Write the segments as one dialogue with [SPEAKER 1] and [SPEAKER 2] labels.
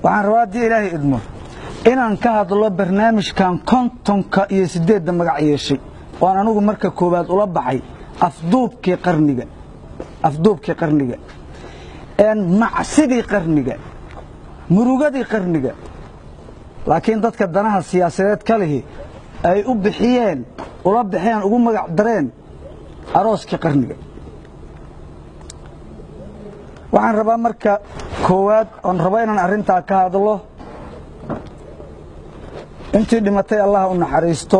[SPEAKER 1] waxaan rabaa haddii ilaahay idmo inaan ka hadlo barnaamijkan kontonka iyo siddeedda magac yeeshay oan anigu marka koowaad ula baxay afduubkii qarniga afduubkii qarniga macsidii qarniga murugadii qarniga laakiin dadka danaha siyaasadeed ka lihi ay u bixiyeen ula baxeen ugu magac dareen arooskii qarniga waxaan rabaa marka koowaad oon rabo inaan arrintaa ka hadlo intii dhimatay allah u naxariisto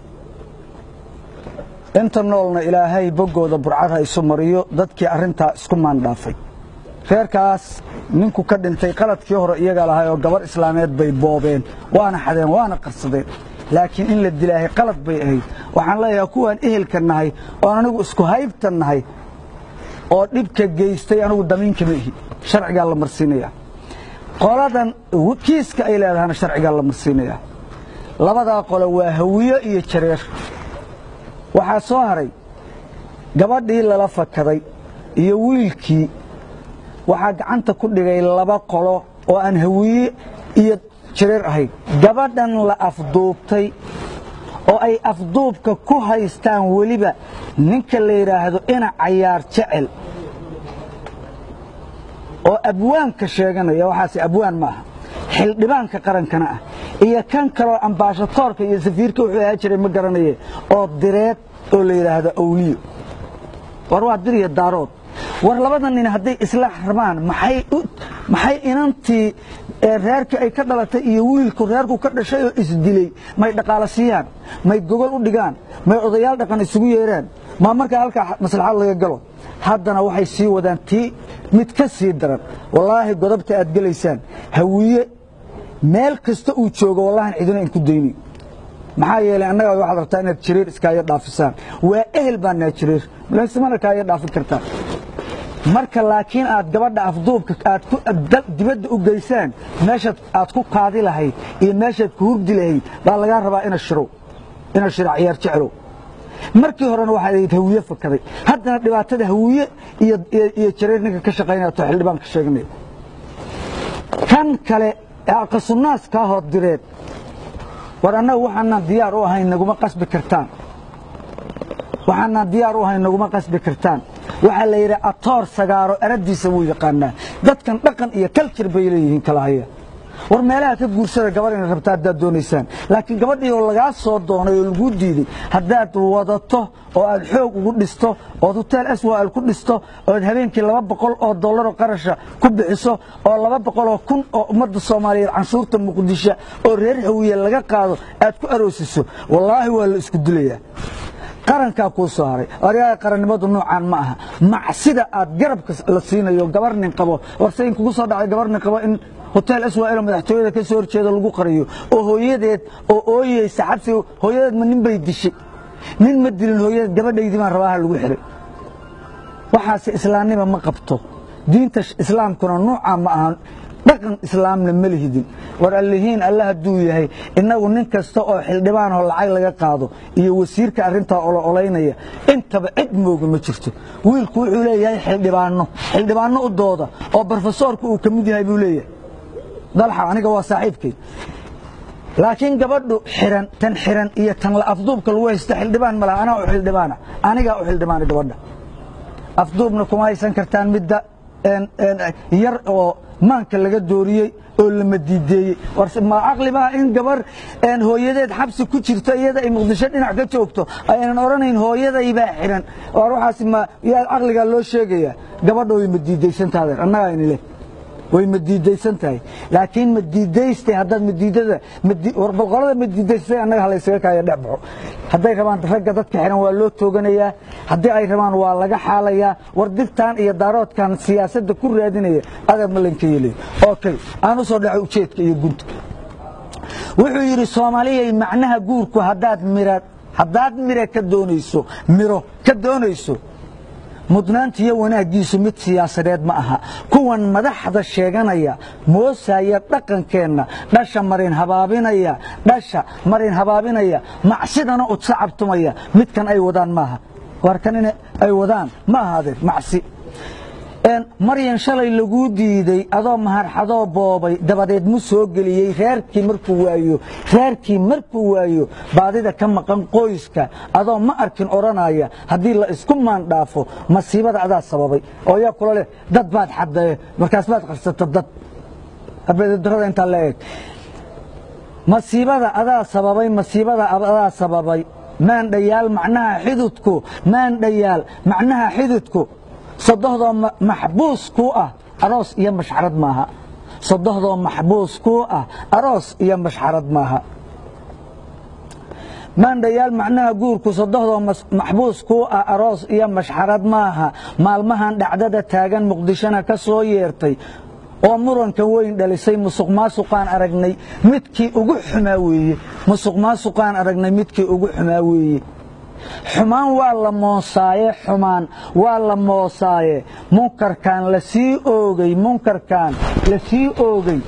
[SPEAKER 1] inta noolna ilaahay boggooda burcad ha isu mariyo dadkii arrintaa isku maandhaafay reerkaas ninku ka dhintay qaladkii hore iyagaa lahay oo gabar islaameed bay boobeen waana xadeen waana qarsadeen laakiin in la dilaahay qalad bay ahayd waxaan leeyahay kuwaan ehelka nahay oon anigu isku haybta nahay oo dhibka geystay anigu damiinkama ihi sharcigaa la marsiinaya qoladan kiiska ay leedahana sharcigaa la marsiinaya labadaa qole waa hawiyo iyo jareer waxaa soo haray gabadhii lala fakaday iyo wiilkii waxaa gacanta ku dhigay laba qolo oo aan hawiye iyo jareer ahayn gabadhan la afduubtay oo ay afduubka ku haystaan weliba ninka la yidhaahdo ina cayaar jecel oo abwaanka sheeganaya waxaase abwaan ma aha xildhibaanka qarankana ah iyo kan kaloo ambaashatoorka iyo safiirka wuxuu ahaa jiray ma garanaye oo direed oo la yidhaahdo awliyo war waa dir iyo daarood war labada nin hadday isla rabaan maxay inantii reerkii ay ka dhalatay iyo wiilku reerku ka dhashay oo isdilay may dhaqaalo siiyaan may gogol u dhigaan may odayaal dhaqan isugu yeeraan maa markaa halkaa maslaxad laga galo haddana waxay sii wadaan tii mid ka sii daran wallaahi godobta aad gelaysaan hawiye meel kasta uu joogo wallahan cidina in ku dayni maxaa yeelay annaga waxaad rabtaa inaad jireer iskaayo dhaafisaan waa ehel baa naa jireer malaasimana kaayo dhaafin kartaan marka laakiin aad gabadha afduubka aad dibadda u geysaan meeshaad aad ku kaadi lahayd iyo meeshaad ku hurdi lahayd baa lagaa rabaa ina shirow ina shiro ciyaar jeclow markii horena waxaad ahayd hawiye fakaday haddana dhibaatada hawiye iyo jareer ninka ka shaqaynaya to xildhibaan ka sheeganaya kan kale ee aqasunaas kaa hood direed war annaga waxaanaan diyaar u ahayn naguma qasbi kartaan waxaanaan diyaar u ahayn naguma qasbi kartaan waxaa la yidhi atoor sagaaro eradiisa wuu yaqaanaa dadkan dhaqan iyo kaljar bay leeyihiin kala haya war meelaha ka guursada gabar inay rabta haddaad doonaysaan laakiin gabadhii oo lagaa soo doonay oo laguu diiday haddaad wadato oo aad xoog ugu dhisto ood huteel aswaal ku dhisto ood habeenkii laba boqol oo dollaroo qarasha ku bixiso oo laba boqoloo kun oo ummadda soomaaliyeed canshuurta muqdisho oo reer hawiye laga qaado aad ku aroosiso wallaahi waa la isku dilayaa qarankaa kuu soo haray aryaha qarannimadu noocaan ma aha macsida aad garabka la siinayo gabar nin qabo warse in kugu soo dhacay gabar nin qabo in hotel aswaa'ilo madaxtooyada ka soo horjeeda lagu qariyo oo hooyadeed oo ooyeysa xabsi hooyadeed ma nin bay dishay nin ma dilin hooyadeed gabadhaydii baan rabaaha lagu xihay waxaase islaamnima ma qabto diinta islaamkuna nuucaa ma ahan dhaqan islaamna ma lihidin war allihiin alla hadduu yahay innagu nin kasta oo xildhibaanoo lacag laga qaado iyo wasiirka arrintaa olo olaynaya intaba cid mooga ma jirto wiilku wuxuu leeyahay xildhibaanno xildhibaanno u dooda oo brofesoorku uu ka mid yahay buu leeyahay dalxa aniga waa saaxiibkay laakiin gabadhu xiran tan xiran iyo tan la afduubka lagu haysta xildhibaan ma laha anaa u xildhibaana anigaa u xildhibaana gabadha afduubna kuma haysan kartaan midda yar oo maanka laga dooriyey oo lama diideeyey warse ma caqli baa in gabar hooyadeed xabsi ku jirto iyada ay muqdisho dhinac ka joogto aynan odhanayn hooyaday baa xiran war waxaas ma yaa caqligaa loo sheegayaa gabadha way ma diidaysantaadeen annagaa ini leh way ma diidaysan tahay laakiin ma diidaystay haddaad madiidada warbalqolada ma diidaystay annaga halaysaga kaaya dhex baxo hadday rabaan ragga dadka xiran waa loo tooganayaa haddii ay rabaan waa laga xaalayaa war digtan iyo daaroodkan siyaasadda ku raadinaya adeer ma laynka yeelay okay aan u soo dhaco ujeedka iyo gunta wuxuu yidhi soomaaliyay macnaha guurku haddaad mira haddaad mire ka doonayso miro ka doonayso mudnaanta iyo wanaaggiisu mid siyaasadeed ma aha kuwan madaxda sheeganaya moosaya dhaqankeenna dhasha marin habaabinaya dhasha marin habaabinaya macsidana udsacabtumaya midkan ay wadaan maaha warkan in ay wadaan ma ahaadeen macsi maryan shalay laguu diiday adoo maharxadoo boobay dabadeed mu soo geliyey reerkii markuu waayo reerkii markuu waayo baadida ka maqan qoyska adoo ma arkin odhanaya haddii la isku maandhaafo masiibada adaa sababay oo yaa kula leh dad baad xadee markaas baad qabsata dad habeedarada intaa la eeg masiibada adaa sababay masiibada adaa sababay maandhayaal macnaha xidudku maandhayaal macnaha xidudku sodohdoo maxbuus kuu ah aroos iyo mashxarad maaha sodohdoo maxbuus kuu ah aroos iyo mashxarad maaha maandhayaal macnaha guurku sodohdoo maxbuus kuu ah aroos iyo mashxarad maaha maalmahan dhacdada taagan muqdishona ka soo yeertay oo muranka weyn dhalisay musuq maasuqaan aragnay midkii ugu xumaa weeye musuq maasuqaan aragnay midkii ugu xumaa weeye xumaan waa la moosaaye xumaan waa la moosaaye munkarkan la sii oogay munkarkan la sii oogay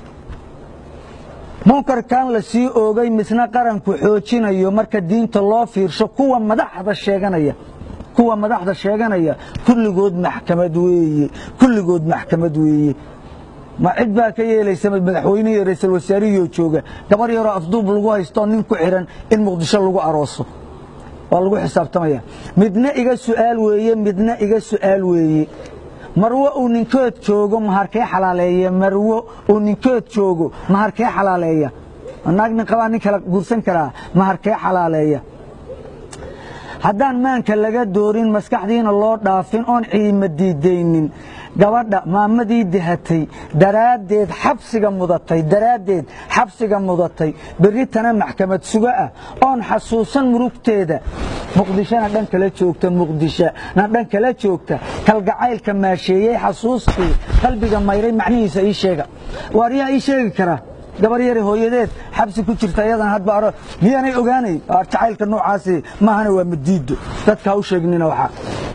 [SPEAKER 1] munkarkan la sii oogay misna qaranku xoojinayo marka diinta loo fiirsho kuwa madaxda sheeganaya kuwa madaxda sheeganaya kulligood maxkamad weeye kulligood maxkamad weeye ma cid baa ka yeelaysa madaxweyne iyo ra'iisul wasaarihii oo jooga gabar yaroo afduub lagu haysto nin ku xiran in muqdisho lagu arooso waa lagu xisaabtamaya midna iga su'aal weeye midna iga su'aal weeye marwo uu ninkood joogo maharkee xalaaleeya marwo uu ninkood joogo maharkee xalaaleeya naag nin qabaa nin kala guursan karaa maharkee xalaaleeya haddaan maanka laga doorin maskaxdiina loo dhaafin oon ciima diidaynin gabadha maamadii dahatay daraaddeed xabsiga mudatay daraaddeed xabsiga mudatay berritana maxkamad sugo ah oon xasuusan murugteeda muqdishona dhan kala joogta muqdishona dhan kala joogta kalgacaylka maasheeyey xasuustii qalbiga mayray macnihiisa ii sheega waar yaa ii sheegi karaa gabar yari hooyadeed xabsi ku jirta iyadan hadba aro miyaanay ogaanay jacaylka noocaasi maahana waa madiido dadka ha u sheegnina waxaa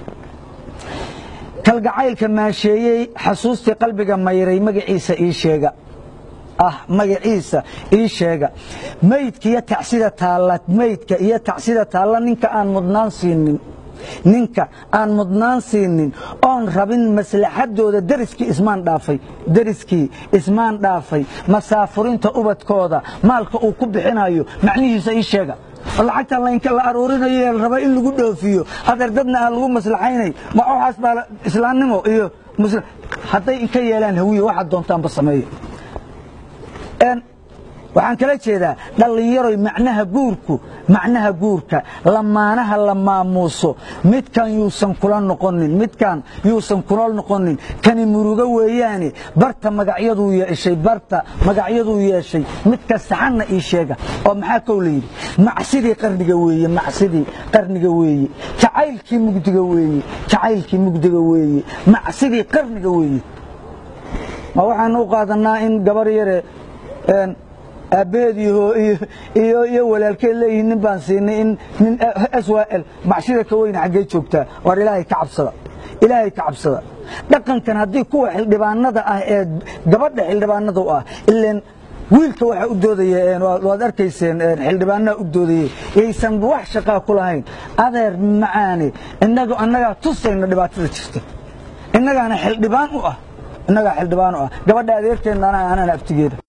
[SPEAKER 1] kalgacaylka maasheeyey xasuustii qalbiga mayray magaciisa ii sheega ah magaciisa ii sheega maydka iyo tacsida taalla maydka iyo tacsida taalla ninka aan mudnaan siinin ninka aan mudnaan siinin oon rabin maslaxadooda deriskii ismaan dhaafay deriskii ismaan dhaafay masaafurinta ubadkooda maalka uu ku bixinayo macnihiisa ii sheega lacagta laynka la aruurinayo ee la raba in lagu dhoofiyo adeer dadna aan lagu maslaxaynay ma waxaas baa islaamnimo iyo hadday inka yeelaan hawiye waxaad doontaanba sameeyo waxaan kala jeedaa dhallinyaroy macnaha guurku macnaha guurka lamaanaha la maamuuso midkan yuusan kula noqonin midkan yuusan kula noqonin kani murugo weeyaane barta magacyaduu yeeshay barta magacyaduu yeeshay midka saxanna ii sheega oo maxaa kow la yidhi macsidii qarniga weeye macsidii qarniga weeye jacaylkii mugdiga weeye jacaylkii mugdiga weeye macsidii qarniga weeye ma waxaan u qaadanaa in gabar yare aabbaheed iyo walaalkeed leeyihiin nin baan siinay in nin swal macshida ka weyne xaggee joogtaa waar ilaahay ka cabsada ilaahay ka cabsada dhaqankan haddii kuwa xildhibaanada ah ee gabadha xildhibaanada u ah ileen wiilka waxaa u doodaya waad arkayseen xildhibaanaha u doodayey yaysan wax shaqaa ku lahayn adeer macaane inagu annagaa tusayna dhibaatada jirta innagaana xildhibaan u ah innagaa xildhibaan u ah gabadha adeerteenna anana abtigeeda